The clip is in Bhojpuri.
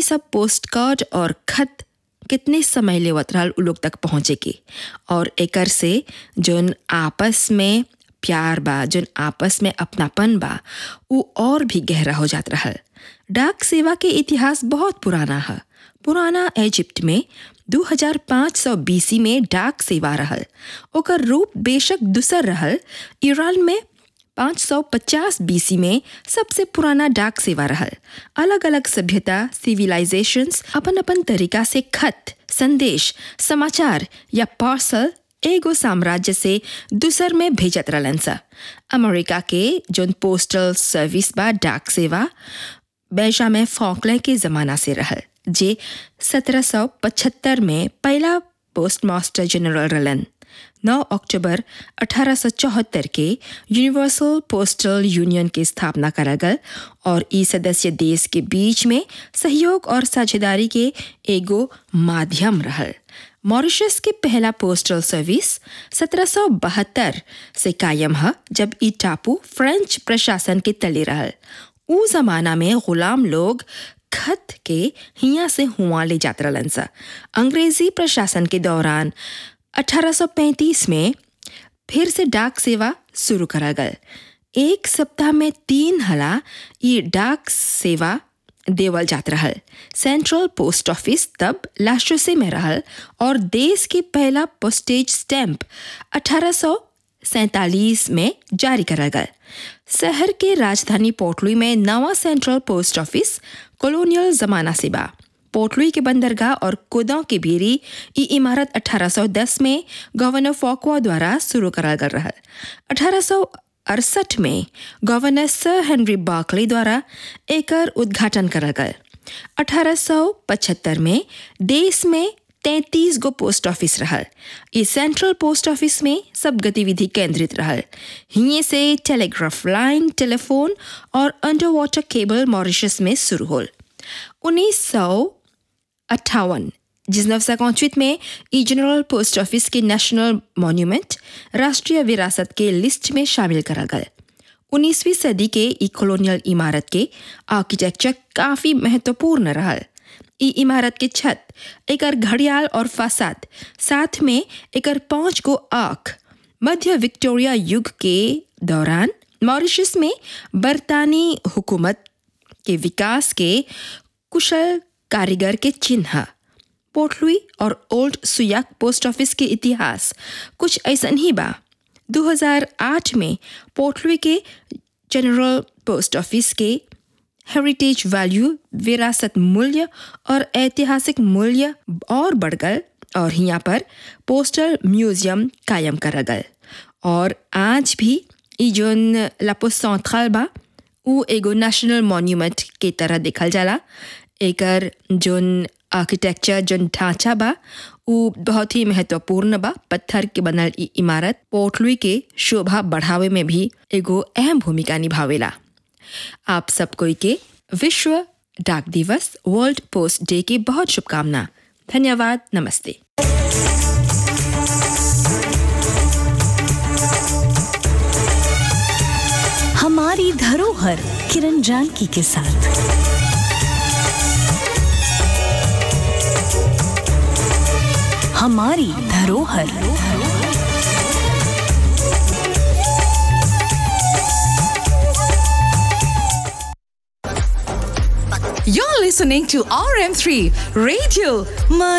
सब पोस्ट कार्ड और खत कितने समय लेवत रहल उ लोग तक पहुँचे के और एकर से जोन आपस में प्यार बा जोन आपस में अपनापन बा उ और भी गहरा हो जात रहल डाक सेवा के इतिहास बहुत पुराना है पुराना इजिप्ट में 2500 बीसी में डाक सेवा रहल ओकर रूप बेशक दूसर रहल ईरान में 550 बीसी में सबसे पुराना डाक सेवा रहल अलग अलग सभ्यता सिविलाइजेशंस अपन अपन तरीका से खत संदेश समाचार या पार्सल एगो साम्राज्य से दूसर में भेजत रहलन सा अमेरिका के जोन पोस्टल सर्विस बा डाक सेवा बेंजामिन फ्रैंकलिन के ज़माना से रहल जे 1775 में पहला पोस्टमास्टर जनरल रहलन 9 अक्टूबर 1874 के यूनिवर्सल पोस्टल यूनियन की स्थापना करा गल और ई सदस्य देश के बीच में सहयोग और साझेदारी के एगो माध्यम रहल मॉरिशस के पहला पोस्टल सर्विस 1772 से कायम है जब ई टापू फ्रेंच प्रशासन के तले रहल उ जमाना में गुलाम लोग खत के हिया से हुआ ले जात रहलन सा अंग्रेजी प्रशासन के दौरान 1835 में फिर से डाक सेवा शुरू करा गल एक सप्ताह में तीन हला ये डाक सेवा देवल जात रहल सेंट्रल पोस्ट ऑफिस तब लाशोसे में रहल और देश के पहला पोस्टेज स्टैंप 1847 में जारी करा गया शहर के राजधानी पोर्टलुई में नवा सेंट्रल पोस्ट ऑफिस कॉलोनियल जमाना से बा पोर्टलुई के बंदरगाह और कोदों के भीरी ई इमारत 1810 में गवर्नर फॉकवा द्वारा शुरू करा गल रहा अठारह अड़सठ में गवर्नर सर हेनरी बार्कले द्वारा एकर उद्घाटन करा गया 1875 में देश में 33 गो पोस्ट ऑफिस रहल इस सेंट्रल पोस्ट ऑफिस में सब गतिविधि केंद्रित रहल हिये से टेलीग्राफ लाइन टेलीफोन और अंडर वाटर केबल मॉरिशस में शुरू होल उन्नीस सौ अट्ठावन जिस नवसा में ई जनरल पोस्ट ऑफिस के नेशनल मॉन्यूमेंट राष्ट्रीय विरासत के लिस्ट में शामिल करा गया उन्नीसवीं सदी के ई कॉलोनियल इमारत के आर्किटेक्चर काफ़ी महत्वपूर्ण रहल ई इमारत के छत एकर घड़ियाल और फासाद साथ में एकर पांच गो आँख मध्य विक्टोरिया युग के दौरान मॉरिशस में बरतानी हुकूमत के विकास के कुशल कारीगर के चिन्ह पोर्टलुई और ओल्ड सुयाक पोस्ट ऑफिस के इतिहास कुछ ऐसा ही बा 2008 में पोर्टलुई के जनरल पोस्ट ऑफिस के हेरिटेज वैल्यू विरासत मूल्य और ऐतिहासिक मूल्य और बढ़ गए और यहाँ पर पोस्टल म्यूजियम कायम करा गए और आज भी ई जोन लापो सेंट्रल बा उ एगो नेशनल मॉन्यूमेंट के तरह देखल जाला एकर जोन आर्किटेक्चर जोन ढांचा बा उ बहुत ही महत्वपूर्ण बा पत्थर के बनल ई इमारत पोर्टलुई के शोभा बढ़ावे में भी एगो अहम भूमिका निभावेला आप सब कोई के विश्व डाक दिवस वर्ल्ड पोस्ट डे की बहुत शुभकामना धन्यवाद नमस्ते हमारी धरोहर किरण जानकी के साथ हमारी धरोहर You're listening to RM3 Radio